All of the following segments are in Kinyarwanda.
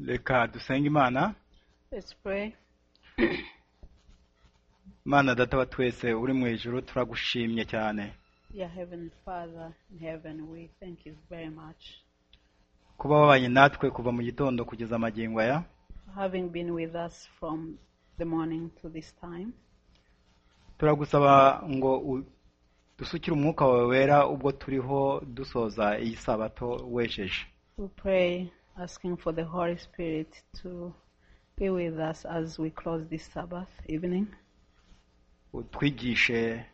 reka dusenge imana Let's pray. mana data wa twese uri mu ijuru turagushimye cyane Dear Heavenly Father in heaven, we thank you very much kuba wabanye natwe kuva mu gitondo kugeza amagingo aya for having been with us from the morning to this time. turagusaba ngo u- dusukire umwuka wawe wera ubwo turiho dusoza iyi sabato wesheje We pray asking for the Holy Spirit to be with us as we close this Sabbath evening. utwigishe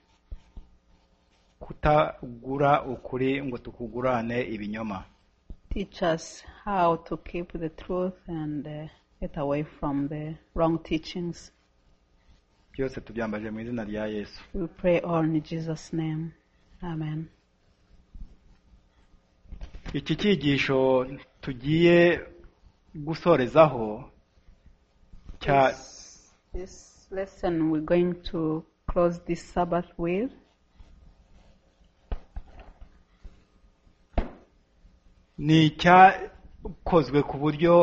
kutagura ukuri ngo tukugurane ibinyoma Teach us how to keep the truth and uh, get away from the wrong teachings. byose tubyambaje mu izina rya yesu We pray all in Jesus' name. Amen. iki cyigisho tugiye gusorezaho cya This, this lesson we're going to close this Sabbath with ni icyakozwe ku buryo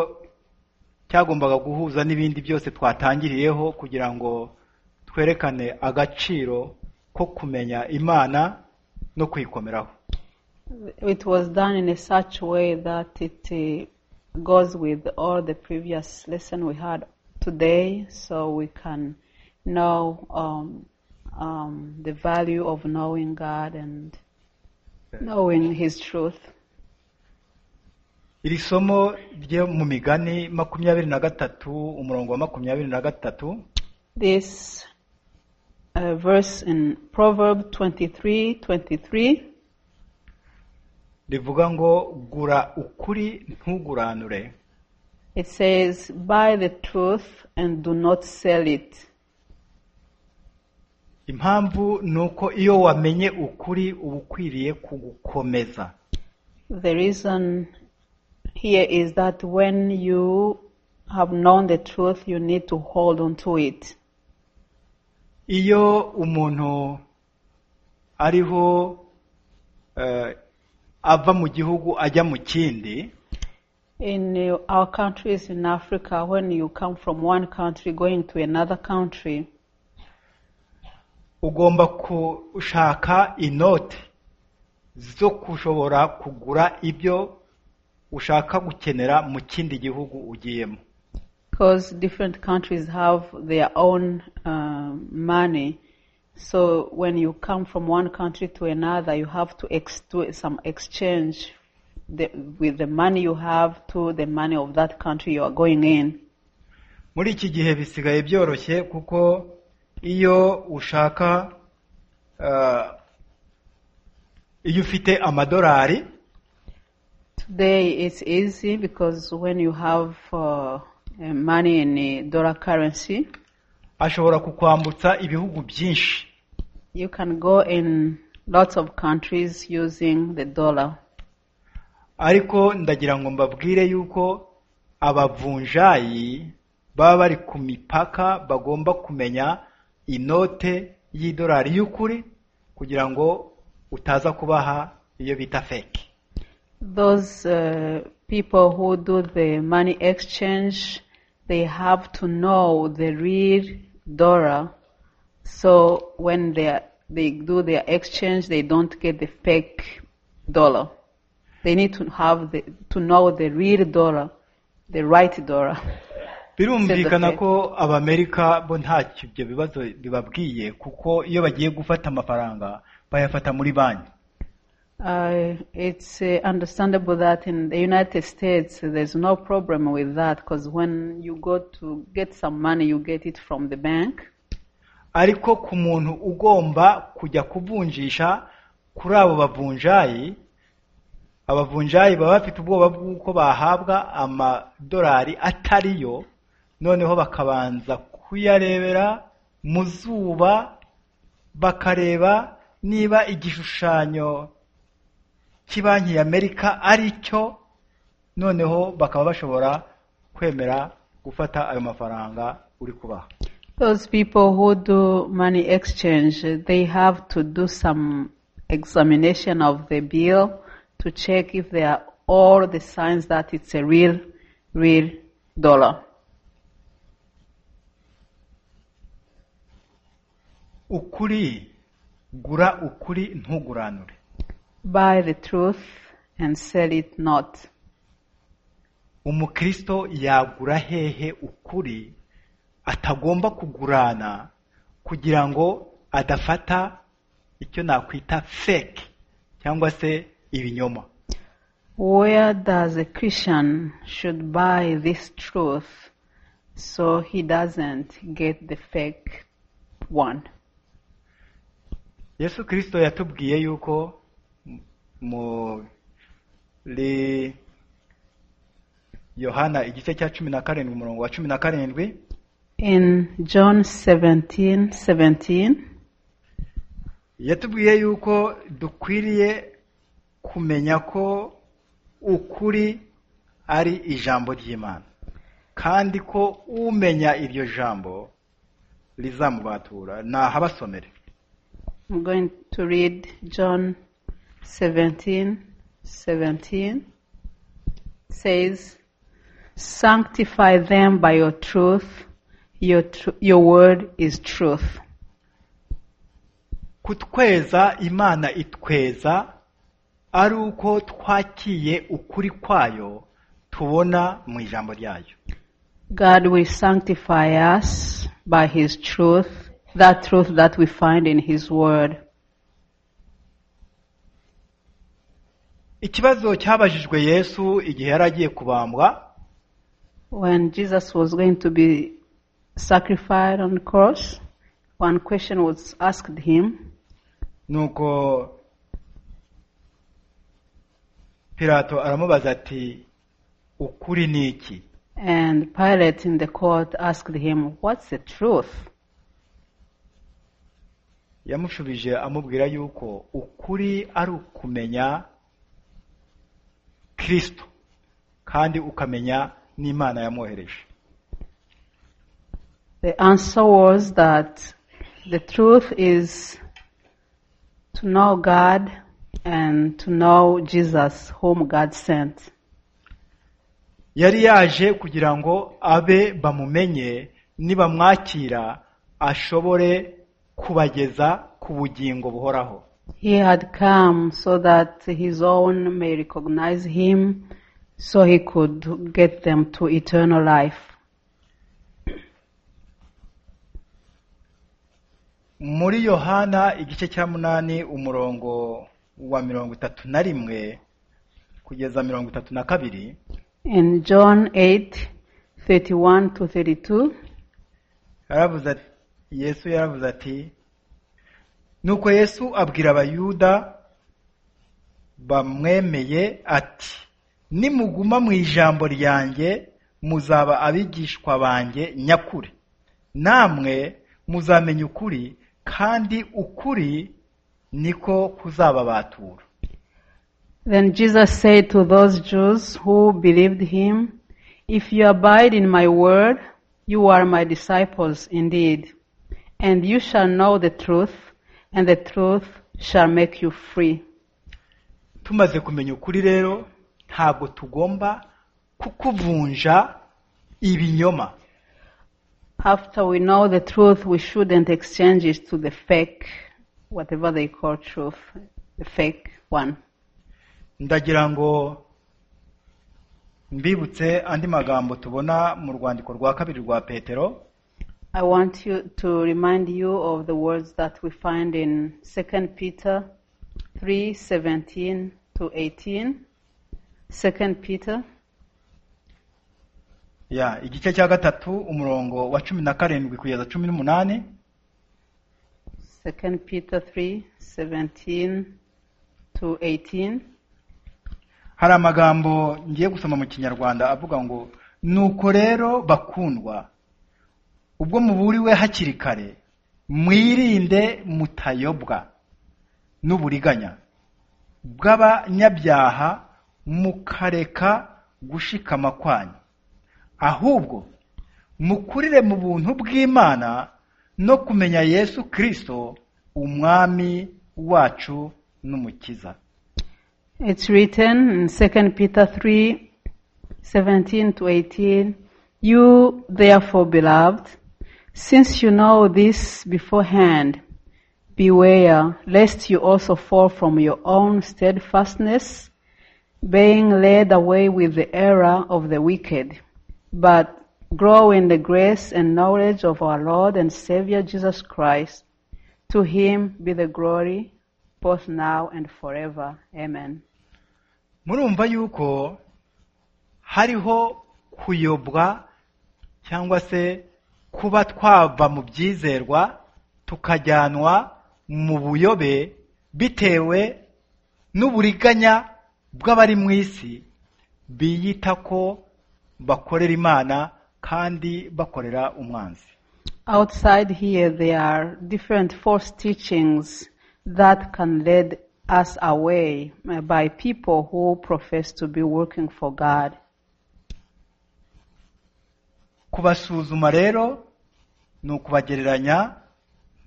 cyagombaga guhuza n'ibindi byose twatangiriyeho kugira ngo twerekane agaciro ko kumenya imana no kuyikomeraho It was done in a such way that it uh, goes with all the previous lesson we had today, so we can know um, um, the value of knowing God and knowing His truth. iri somo ryo mu migani makumyabiri na gatatu umurongo wa makumyabiri na gatatu This uh, verse in Proverb 23 23 rivuga ngo gura ukuri ntuguranure it says, Buy the truth and do not sell it. impamvu ni uko iyo wamenye ukuri uba ukwiriye kugukomeza The reason here is that when you have known the truth, you need to hold on to it. iyo umuntu ariho eh, ava mu gihugu ajya mu kindi In uh, our countries in Africa, when you come from one country going to another country, ugomba gushaka inoti zo gushobora kugura ibyo ushaka gukenera mu kindi gihugu ugiyemo because different countries have their own um money. So when you come from one country to another, you have to ex- do some exchange the, with the money you have to the money of that country you are going in. muri iki gihe bisigaye byoroshye kuko iyo ushaka eh, iyo ufite amadolari Today it's easy because when you have uh, uh, money in uh, dollar currency, ashobora kukwambutsa ibihugu byinshi you can go in lots of countries using the dollar. ariko ndagira ngo mbabwire yuko abavunjayi baba bari ku mipaka bagomba kumenya inote y'idolari y'ukuri kugira ngo utaza kubaha iyo bita feki Those uh, people who do the money exchange, they have to know the real dollar. So when they are- they do their exchange, they don't get the fake dollar. They need to have the, to know the real dollar, the right dollar. birumvikana Sedate. ko abamerika bo ntacyo ibyo bibazo bibabwiye kuko iyo bagiye gufata amafaranga bayafata muri banki Uh, it's uh, understandable that in the United States uh, there's no problem with that because when you go to get some money, you get it from the bank. ariko ku muntu ugomba kujya kuvunjisha kuri abo bavunjayi abavunjayi baba bafite ubwoba bw'uko bahabwa amadolari atari yo noneho bakabanza kuyarebera mu zuba bakareba niba igishushanyo cy'ibanki ya amerika ari cyo noneho bakaba bashobora kwemera gufata ayo mafaranga uri kubaha Those people who do money exchange, uh, they have to do some examination of the bill to check if there are all the signs that it's a real, real dollar. ukuri gura ukuri ntuguranure Buy the truth and sell it not. umukristo yagura hehe ukuri atagomba kugurana kugira ngo adafata icyo nakwita fake cyangwa se ibinyoma Where does a Christian should buy this truth so he doesn't get the fake one? yesu kirisito yatubwiye yuko muri yohana igice cya cumi na karindwi umurongo wa cumi na karindwi In John 17, 17, yatubwiye yuko dukwiriye kumenya ko ukuri ari ijambo ry'imana kandi ko umenya iryo jambo rizamubatura nahabasomere I'm going to read John 17, 17 says, Sanctify them by your truth, your, tr- your word is truth. kutweza imana itweza ari uko twakiye ukuri kwayo tubona mu ijambo ryayo God will sanctify us by His truth, that truth that we find in His word. ikibazo cyabajijwe yesu igihe yari agiye kubambwa When Jesus was going to be sacrificed on the cross, one question was asked him, nuko pilato aramubaza ati ukuri ni iki and Pilate in the court asked him, What's the truth? yamushubije amubwira yuko ukuri ari ukumenya kirisito kandi ukamenya n'imana yamwohereje The answer was that the truth is to know God and to know Jesus, whom God sent. yari yaje kugira ngo abe bamumenye nibamwakira ashobore kubageza ku bugingo buhoraho He had come so that his own may recognize him, so he could get them to eternal life. muri yohana igice cya munani umurongo wa mirongo itatu na rimwe kugeza mirongo itatu na kabiri In John 8, 31 to 32, yaravuze ati- yesu yaravuze ati nuko yesu abwira abayuda bamwemeye ati nimuguma mu ijambo ryanjye muzaba abigishwa banjye nyakuri namwe muzamenya ukuri kandi ukuri niko kuzababatura Then Jesus said to those Jews who believed him, If you abide in my word, you are my disciples indeed, and you shall know the truth, and the truth shall make you free. tumaze kumenya ukuri rero ntabwo tugomba kukuvunja ibinyoma After we know the truth, we shouldn't exchange it to the fake, whatever they call truth, the fake one. ndagira ngo mbibutse andi magambo tubona mu rwandiko rwa kabiri rwa petero I want you to remind you of the words that we find in 2 Peter 3:17 to 18. 2 Peter ya igice cya gatatu umurongo wa cumi na karindwi kugeza cumi n'umunani 2 Peter 3:17 to 18. hari amagambo ngiye gusoma mu kinyarwanda avuga ngo nuko rero bakundwa ubwo muburiwe hakiri kare mwirinde mutayobwa n'uburiganya bw'abanyabyaha mukareka gushikama kwanyu ahubwo mukurire mu buntu bw'imana no kumenya yesu kirisito umwami wacu n'umukiza It's written in 2 Peter 3:17 to 18, You, therefore, beloved, since you know this beforehand, beware lest you also fall from your own steadfastness, being led away with the error of the wicked, but grow in the grace and knowledge of our Lord and Savior Jesus Christ. To him be the glory, both now and forever. Amen. murumva yuko hariho kuyobwa cyangwa se kuba twava mu byizerwa tukajyanwa mu buyobe bitewe n'uburiganya bw'abari mu isi biyita ko bakorera imana kandi bakorera umwanzi Outside here, there are different false teachings that can lead us away uh, by people who profess to be working for God. kubasuzuma rero ni ukubagereranya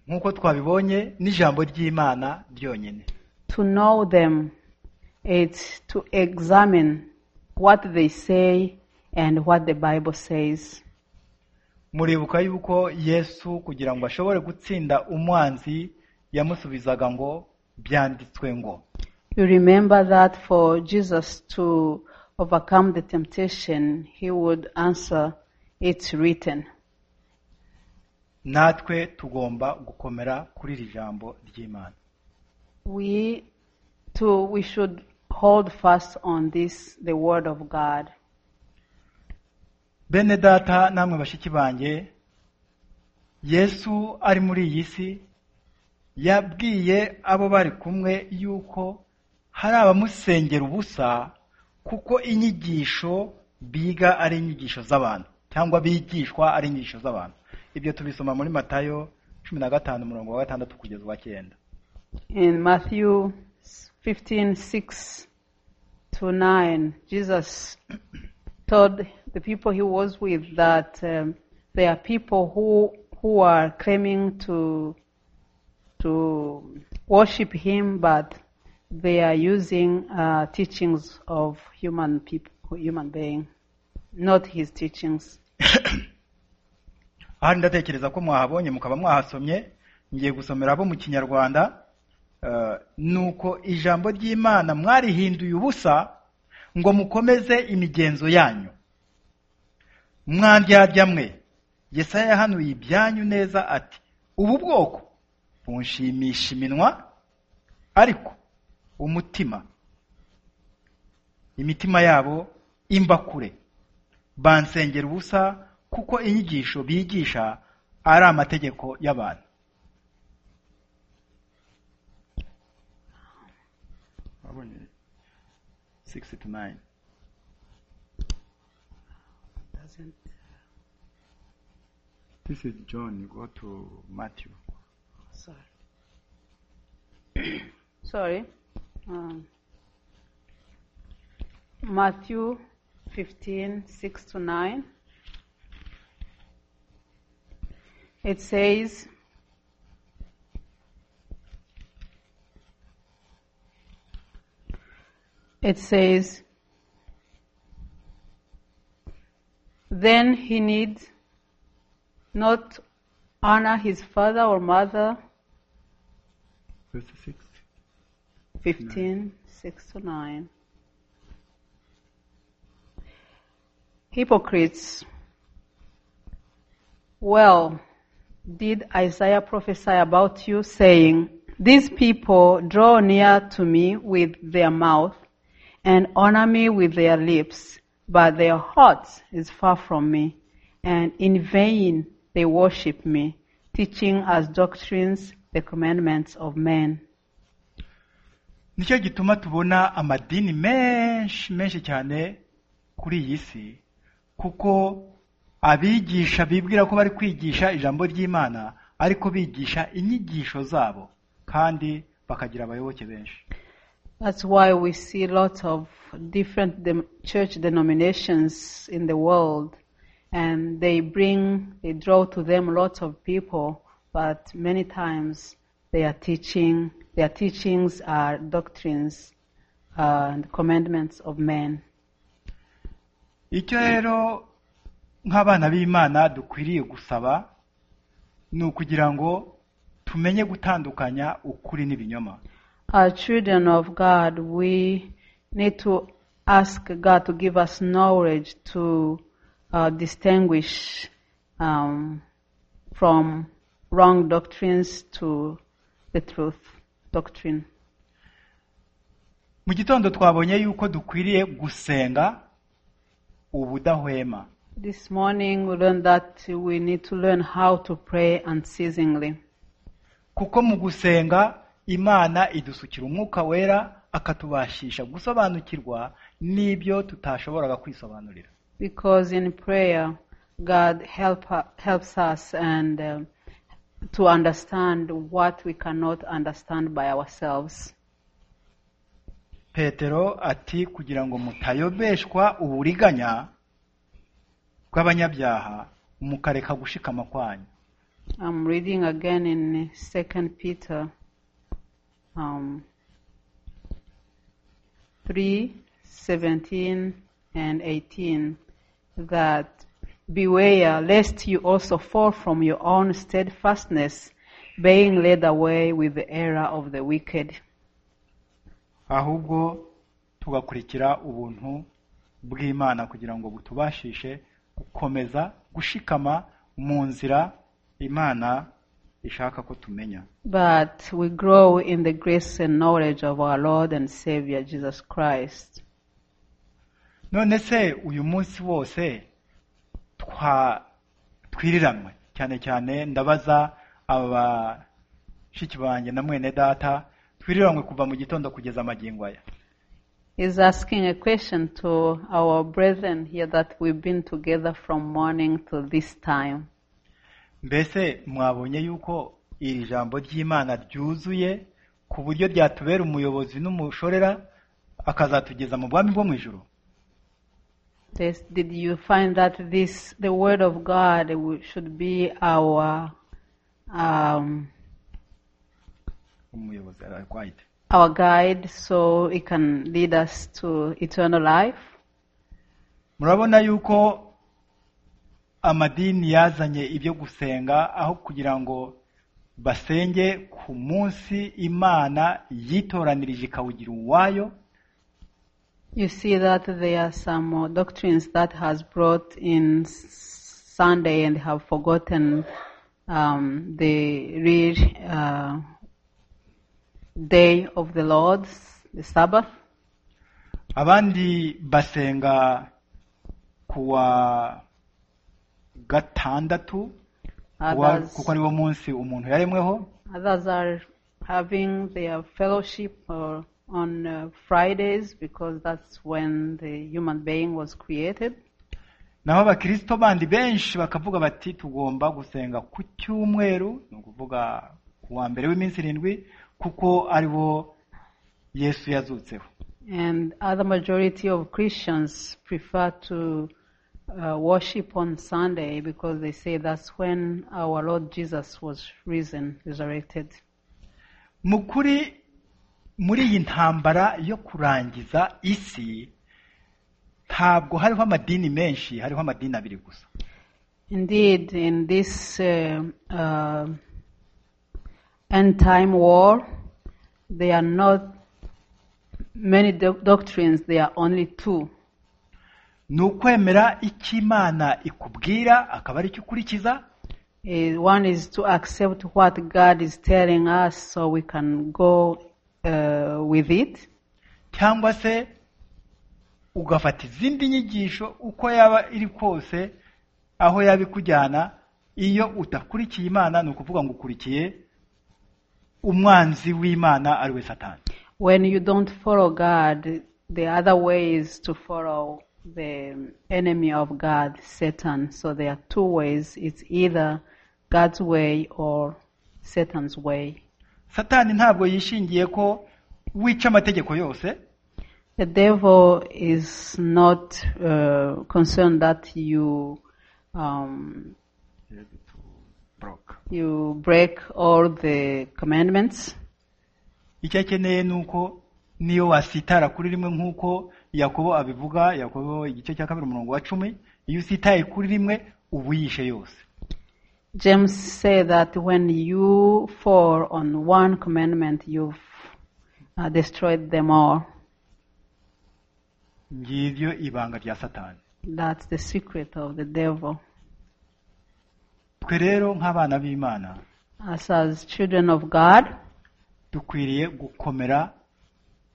nk'uko twabibonye n'ijambo ry'imana ryonyine To know them, it's to examine what they say and what the Bible says. muribuka yuko yesu kugira ngo ashobore gutsinda umwanzi yamusubizaga ngo byanditswe ngo You remember that for Jesus to overcome the temptation, he would answer, It's written. natwe tugomba gukomera kuri iri jambo ry'imana We too, we should hold fast on this, the Word of God. bene data namwe bashiki banjye yesu ari muri iyi si yabwiye abo bari kumwe yuko hari abamusengera ubusa kuko inyigisho biga ari inyigisho z'abantu cyangwa bigishwa ari inyigisho z'abantu ibyo tubisoma muri matayo cumi na gatanu umurongo wa gatandatu kugeza uwa cyenda In Matthew 15:6 to 9, Jesus told the people he was with that um, there are people who, who are claiming to, to worship him, but they are using uh, teachings of human people, human being, not his teachings. ahari ndatekereza ko mwahabonye mukaba mwahasomye ngiye gusomera abo mu kinyarwanda eh, nuko ijambo ry'imana mwarihinduye ubusa ngo mukomeze imigenzo yanyu mwandyarya mwe yesaya yahanuye ibyanyu neza ati ubu bwoko bunshimisha iminwa ariko umutima imitima yabo imba kure bansengera ubusa kuko inyigisho bigisha ari amategeko y'abantu Wabonye? 69. This is John, you go to Matthew. Sorry. Sorry. Um, Matthew 15, 6 to 9. It says, It says, then he needs not honor his father or mother. Verse 6. 15, 6 to 9. Hypocrites. Well, did Isaiah prophesy about you, saying, These people draw near to me with their mouth and honor me with their lips, but their heart is far from me, and in vain they worship me, teaching as doctrines the commandments of men. nicyo gituma tubona amadini menshi menshi cyane kuri iyi si kuko abigisha bibwira ko bari kwigisha ijambo ry'imana ariko bigisha inyigisho zabo kandi bakagira abayoboke benshi That's why we see lots of different dem- church denominations in the world, and they bring, they draw to them lots of people, but many times they are teaching, their teachings are doctrines uh, and commandments of men. icyo rero nk'abana b'imana dukwiriye gusaba ni ukugira ngo tumenye gutandukanya ukuri n'ibinyoma As children of God, we need to ask God to give us knowledge to uh, distinguish um, from wrong doctrines to the truth doctrine. mu gitondo twabonye yuko dukwiriye gusenga ubudahwema This morning we learned that we need to learn how to pray unceasingly kuko mu gusenga imana idusukira umwuka wera akatubashisha gusobanukirwa n'ibyo tutashoboraga kwisobanurira because in prayer God help, helps us and um, to understand what we cannot understand by ourselves. petero ati kugira ngo mutayobeshwa uburiganya bw'abanyabyaha mukareka gushikama kwanyu I'm reading again in Second Peter um, three seventeen and eighteen that beware lest you also fall from your own steadfastness, being led away with the error of the wicked. ahubwo tugakurikira ubuntu bw'imana kugira ngo butubashishe gukomeza gushikama mu nzira imana ishaka ko tumenya But we grow in the grace and knowledge of our Lord and Savior Jesus Christ. none se uyu munsi wose twa twiriranwe cyane cyane ndabaza abashiki banjye na mwene data twiriranwe kuva mu gitondo kugeza amagingo aya He's asking a question to our brethren here that we've been together from morning to this time. mbese mwabonye yuko iri jambo ry'imana ryuzuye ku buryo ryatubera umuyobozi n'umushorera akazatugeza mu bwami bwo mu ijoro This, did you find that this, the Word of God, w- should be our um, umuyobozi ararwaye our guide, so it can lead us to eternal life? murabona yuko amadini yazanye ibyo gusenga aho kugira ngo basenge ku munsi imana yitoranirije ikawugira uwayo You see that there are some uh, doctrines that has brought in s- Sunday and have forgotten um, the real uh, day of the Lord, the Sabbath. abandi basenga kuwa gatandatu kuwa- Others, kuko ariwo munsi umuntu yaremweho others are having their fellowship uh, on uh, Fridays because that's when the human being was created. naho abakirisito bandi benshi bakavuga bati tugomba gusenga ku cyumweru ni ukuvuga ku wa mbere w'iminsi irindwi kuko ariwo yesu yazutseho And other majority of Christians prefer to uh, worship on Sunday because they say that's when our Lord Jesus was risen, resurrected. mu kuri muri iyi ntambara yo kurangiza isi ntabwo hariho amadini menshi hariho amadini abiri gusa Indeed, in this uh, uh, end time war, there are not many doc- doctrines, there are only two. ni ukwemera icyo imana ikubwira akaba aricyo ukurikiza Eh, one is to accept what God is telling us so we can go uh, with it. cyangwa se ugafata izindi nyigisho uko yaba iri kose aho yaba ikujyana iyo udakurikiye imana ni ukuvuga ngo ukurikiye umwanzi w'imana ari we satani when you don't follow God, the other way is to follow the enemy of God, Satan. So there are two ways. It's either God's way or Satan's way. satani ntabwo yishingiye ko wica amategeko yose The devil is not uh, concerned that you um, you break all the commandments. icyo akeneye ni uko niyo wasitara kuri rimwe nk'uko yakobo abivuga yakobo igice cya kabiri umurongo wa cumi iyo utitaye kuri rimwe uba uyishe yose James said that when you fall on one commandment, you've uh, destroyed them all. ngiryo ibanga rya satani That's the secret of the devil. twe rero nk'abana b'imana Us as children of God, dukwiriye gukomera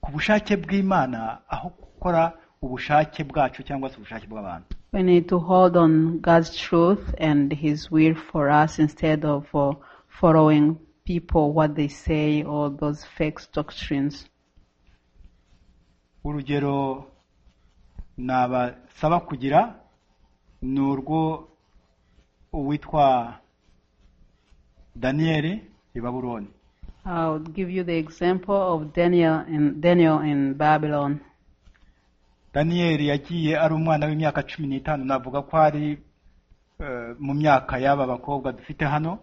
ku bushake bw'imana aho gukora ubushake bwacu cyangwa se ubushake bw'abantu we need to hold on God's truth and His will for us instead of uh, following people, what they say, or those fake doctrines. urugero nabasaba kugira ni urwo uwitwa daniyeli i babuloni I'll give you the example of Daniel in, Daniel in Babylon. daniyeli yagiye ari umwana w'imyaka cumi n'itanu navuga ko ari eh, mu myaka y'aba bakobwa dufite hano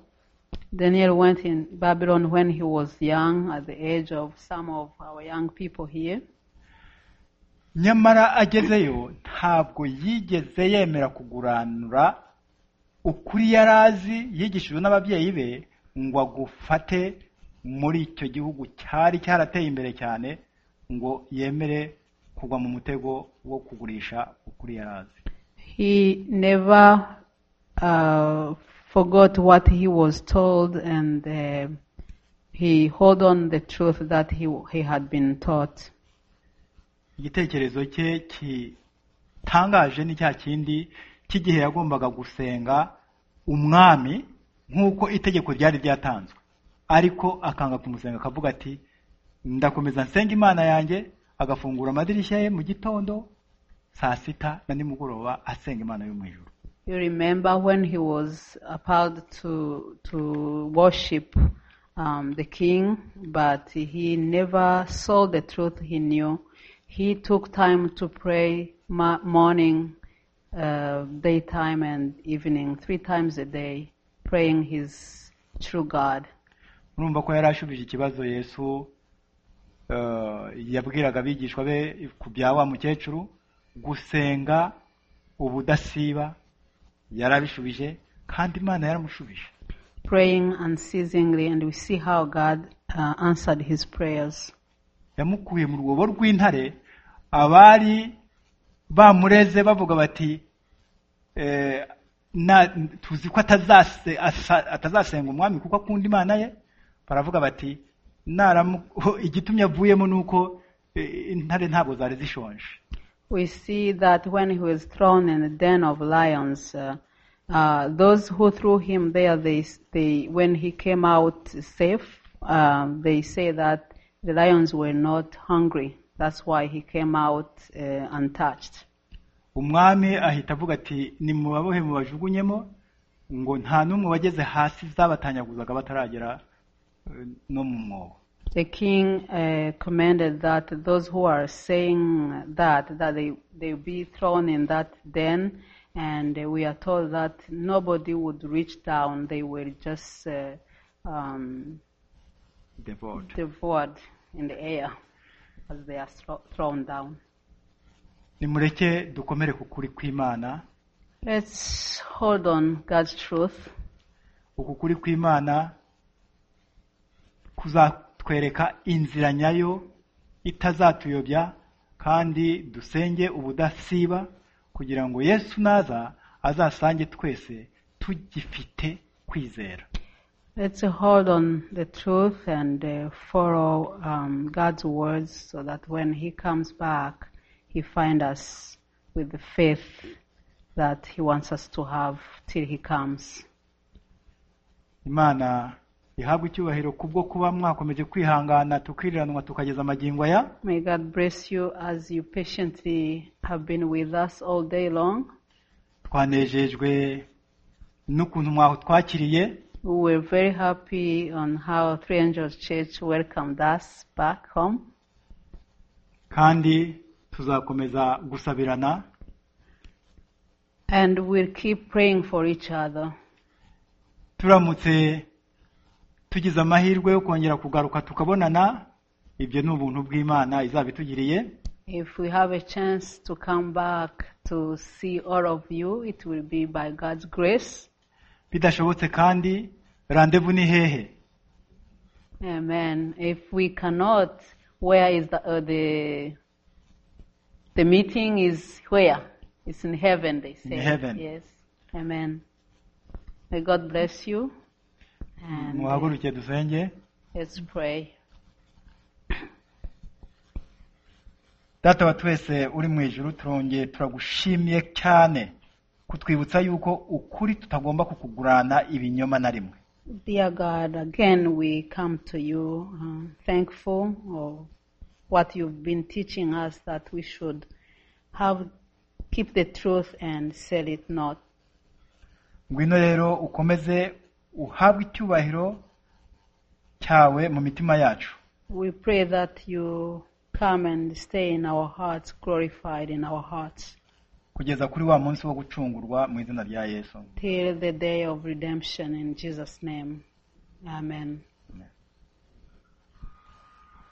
Daniel went in Babylon when he was young, at the age of some of our young people here. nyamara agezeyo ntabwo yigeze yemera kuguranura ukuri yari azi yigishijwe n'ababyeyi be ngo agufate muri icyo gihugu cyari cyarateye imbere cyane ngo yemere kugwa mu mutego wo kugurisha ukuri yari azi He never uh, forgot what he was told, and uh, he held on the truth that he he had been taught. igitekerezo cye gitangaje ni cya kindi cy'igihe yagombaga gusenga umwami nk'uko itegeko ryari ryatanzwe ariko akanga kumusenga akavuga ati ndakomeza nsenga imana yanjye agafungura amadirishya ye mu gitondo saa sita na nimugoroba asenga imana yo mu ijuru You remember when he was about to to worship um, the king, but he never saw the truth he knew. He took time to pray ma- morning, uh, daytime, and evening, three times a day, praying his true God. urumva ko yari ashubije ikibazo yesu eh, yabwiraga abigishwa be ku bya wa mukecuru gusenga ubudasiba yarabishubije kandi imana yaramushubije Praying unceasingly, and we see how God uh, answered his prayers. yamukuye mu rwobo rw'intare abari bamureze bavuga bati eh, na- tuzi ko atazase- asa- atazasenga umwami kuko akunda imana ye baravuga bati naramu- igitumye avuyemo ni uko eh, intare ntabwo zari zishonje we see that when he was thrown in the den of lions, uh, uh, those who threw him there, they, they, when he came out safe, um, they say that the lions were not hungry. That's why he came out uh, untouched. umwami ahita avuga ati nimubabohe mubajugunyemo ngo nta n'umwe wageze hasi zabatanyaguzaga bataragera eh, no mu mwobo The king uh, commanded that those who are saying that that they they be thrown in that den, and we are told that nobody would reach down; they were just uh, um, Devoured. devoured in the air as they are thro- thrown down. nimureke dukomere ku kuri kw'imana Let's hold on God's truth. uku kuri kw'imana kuzatwereka inzira nyayo itazatuyobya kandi dusenge ubudasiba kugira ngo yesu naza azasange twese tugifite kwizera Let's hold on the truth and uh, follow um, God's words so that when He comes back, He find us with the faith that He wants us to have till He comes. imana ihabwe icyubahiro kubwo kuba mwakomeje kwihangana tukiriranwa tukageza amagingo aya May God bless you as you patiently have been with us all day long. twanejejwe n'ukuntu mwatwakiriye We were very happy on how Three Angels Church welcomed us back home, kandi tuzakomeza gusabirana and we'll keep praying for each other. turamutse tugize amahirwe yo kongera kugaruka tukabonana ibyo ni ubuntu bw'imana izaba itugiriye If we have a chance to come back to see all of you. It will be by God's grace. bidashobotse kandi randevu ni hehe Amen. If we cannot, where is the uh, the the meeting is where? It's in heaven. They say. In heaven. Yes. Amen. May God bless you. And uh, muhaguruke dusenge let's pray. data wa twese uri mu ijuru turongeye turagushimiye cyane kutwibutsa yuko ukuri tutagomba kukugurana ibinyoma na rimwe Dear God, again we come to you um, thankful of what you've been teaching us that we should have keep the truth and sell it not. ngwino rero ukomeze uhabwe icyubahiro cyawe mu mitima yacu We pray that you come and stay in our hearts, glorified in our hearts, kugeza kuri wa munsi wo gucungurwa mu izina rya yesu till the day of redemption in Jesus' name. Amen.